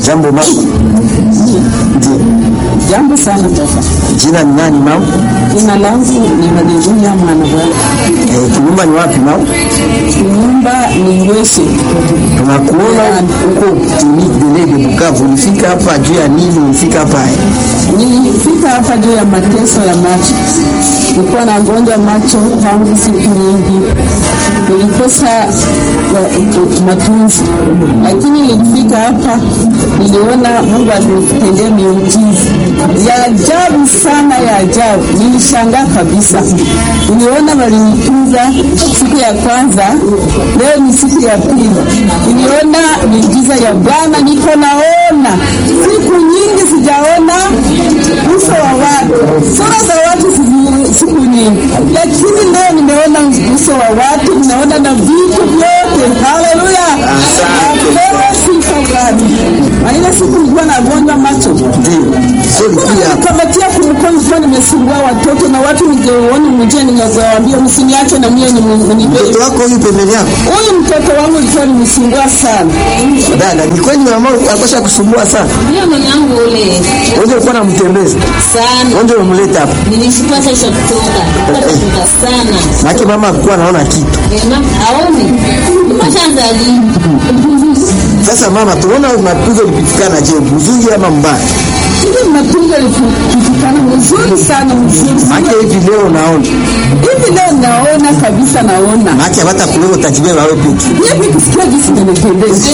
Jambo mama. Ndio. Jambo sana baba. Jina ni nani mama? Jina langu ni Haleluya mwana bwana. Eh, kinyumba ni wapi mama? Nyumba ni Ngweshe. Tunakuona huko kliniki Delege Bukavu. Ulifika hapa juu ya nini? Ulifika hapa eh? Nilifika hapa juu ya mateso ya macho. Nilikuwa nagonjwa macho tangu siku nyingi, nilikosa wa- matunzi, lakini nilifika hapa, niliona Mungu alinitendea miujiza ya ajabu sana, ya ajabu. Nilishangaa kabisa, niliona walinitunza siku ya kwanza, leo ni siku ya pili, niliona miujiza ya Bwana, niko naona siku nyingi sijaona uso wa watu, sura za watu sizi- siku nyingi, lakini leo nimeona uso wa watu, ninaona na vitu vyote. Haleluya, napewa sifa Bwana. Na ile siku nilikuwa nagonjwa macho Ndio. Sio ulikuja hapa. kamatia kumkono, nilikuwa nimesungua watoto na watu ningeona mjia, ningewaambia msiniache na mie Mtoto nibe. wako huyu pembeni yako? Huyu mtoto wangu ilikuwa nimesungua sana Dada, ni kweli mama akosha kusumbua sana. Ndio mama yangu ule Wewe ulikuwa unamtembeza. sana, Wewe umemleta hapa. nilishukua sasa kutoka kutoka sana Maana mama alikuwa anaona kitu. Ema, aone mashanza lini Sasa mama, tunaona mapigo lipitikana je, mzuri ama mbaya? hivi matunzo likitikana mzuri sana mzuri sana. Maana hivi leo naona. hivi leo naona kabisa naona Maana hata kuleo utajibeba wewe peke. Hivi kusikia jinsi nimependeza.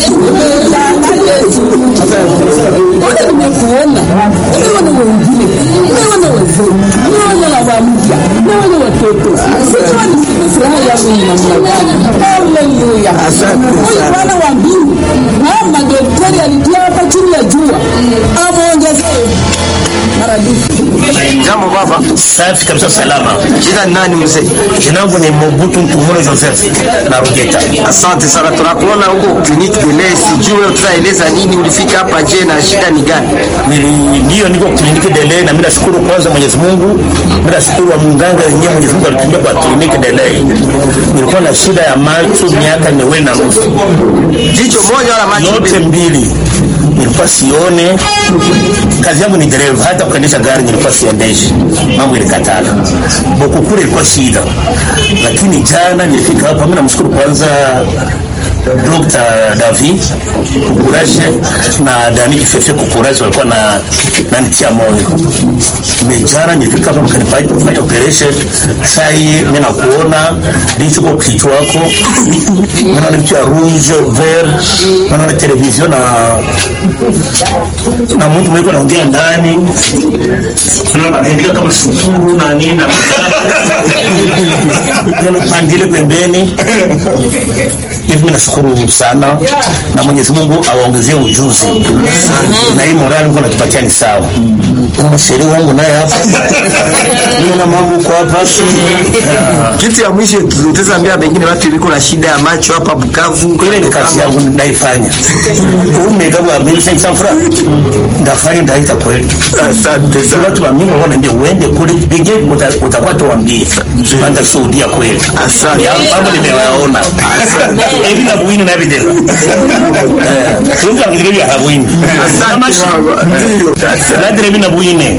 Ona nimekuona. Nimeona wengine. Nimeona wazee. Nimeona baba mpya. Nimeona watoto. Sijua ni furaha yangu ni namna gani. Haleluya. Asante Huyu sana. Bwana wa mbingu. Mama daktari alitia hapa chini ya jua. Amuongezee maradufu. Jambo baba. Safi kabisa, salama. Jina ni nani mzee? Jina langu ni Mobutu Ntumure Joseph na Rugeta. Asante sana, tunakuona huko kliniki Dele. Sijui tutaeleza nini, ulifika hapa je, na shida ni gani? Nili- Ndiyo, niko kliniki Delay na mimi nashukuru kwanza Mwenyezi Mungu, mimi nashukuru wa mganga yenyewe Mwenyezi Mungu alitumia kwa kliniki Delay. Nilikuwa na shida ya macho miaka miwili na nusu, Jicho moja wala macho yote mbili? mbili nilikuwa sione. Kazi yangu ni dereva, hata kuendesha gari nilikuwa siendeshi, mambo ilikatala. Boku kule ilikuwa shida, lakini jana nilifika hapa. Mimi namshukuru kwanza Dr. David Kukurashe na Dani Kifefe Kukurashe walikuwa na nanitia moyo. Mejana nilifika hapa mkanifanya kufanya operation. Sasa hii mimi nakuona ndicho kwa kichwa wako. Naona kitu ya rouge vert, naona television na na mtu mwiko anaongea ndani. Naona anaandika kama sukuru na nini na Naona pandile pembeni hivi mimi nashukuru sana na Mwenyezi Mungu awaongezee ujuzi na hii morali Mungu anatupatia ni sawa. Kuna sheria wangu naye hapa niona mambo kwa hapa Ah, Kitu ya mwisho tutaambia pengine watu iliko na shida ya macho hapa Bukavu. ile ni kazi yangu naifanya. Umegabwa mimi sasa fura ndafanya ndaita kwetu. Asante Sasa watu wa mimi wana ndio uende kule pige utakuwa tuambie. Panda shuhudia kweli. Asante. Ya mambo nimewaona. Hivi na buini na video. Eh, tunga ngiri ya buini. Nadire bina buine.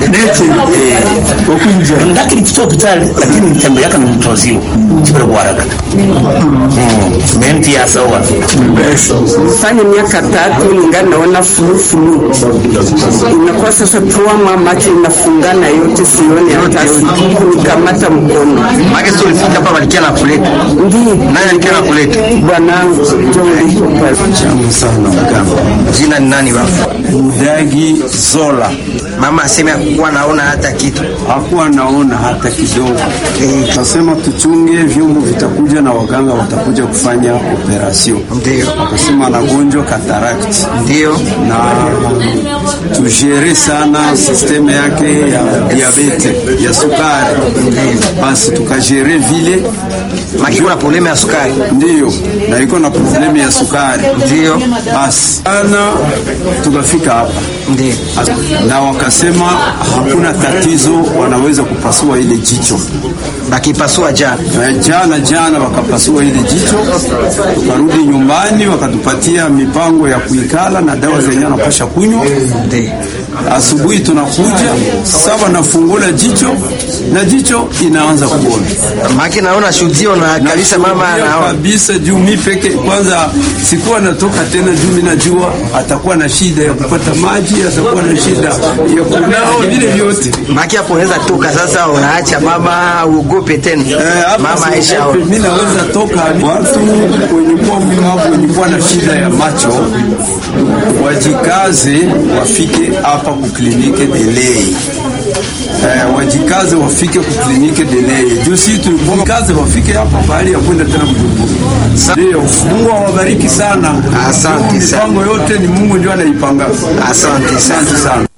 Ndakiri kito kitali lakini mtembe yake ni mtozio. Kibere bwaraga. Mm. Menti ya sawa. fanya miaka tatu ningali naona fulufulu, inakuwa sasa tuama macho inafungana yote, sione hata siku nikamata mkono. Maana sio ulifika hapa walikia na kuleta. Ndiyo Nani alikia na kuleta? bwanangu ndio Tamu sana mganga. Jina ni nani baba? Mudagi Zola Mama aseme kuwa naona hata kitu. hakuwa naona hata kidogo. Kasema tuchunge, vyombo vitakuja na waganga watakuja kufanya operasyon. Ndio. Akasema anagonjwa katarakt Ndio. na tujere sana sisteme yake ya diabete ya sukari, basi tukajere vile Makiwa na problemu ya sukari. ndiyo, na iko na problemu ya sukari Ndio. basi ana tukafika hapa Ndio. na wakasema wakasema hakuna tatizo, wanaweza kupasua ile jicho. bakipasua jana Eh, Jana jana wakapasua ile jicho, tukarudi nyumbani, wakatupatia mipango ya kuikala na dawa zenye anapasha kunywa. Asubuhi tunakuja sasa, nafungula jicho na jicho inaanza kuona maki naona shudio na kabisa mama Nakwambia anaona kabisa juu mi peke kwanza sikuwa natoka tena, juu mi najua atakuwa na shida ya kupata maji, atakuwa na shida ya kunao vile vyote. maki hapo unaweza toka sasa, unaacha mama uogope tena Eh, hapa mama Aisha siogope, mi naweza toka watu wenye kuwa mlemavu wenye kuwa na shida ya macho wajikaze wafike hapa kuklinike delei Eh, wajikaze wafike kuklinike delei juu si tulikaze wafike hapa pahali ya kwenda tena Bujumbura. Ndio, Mungu awabariki sana. Asante sana. Mipango yote ni Mungu ndio anaipanga. Asante sana. Asante sana.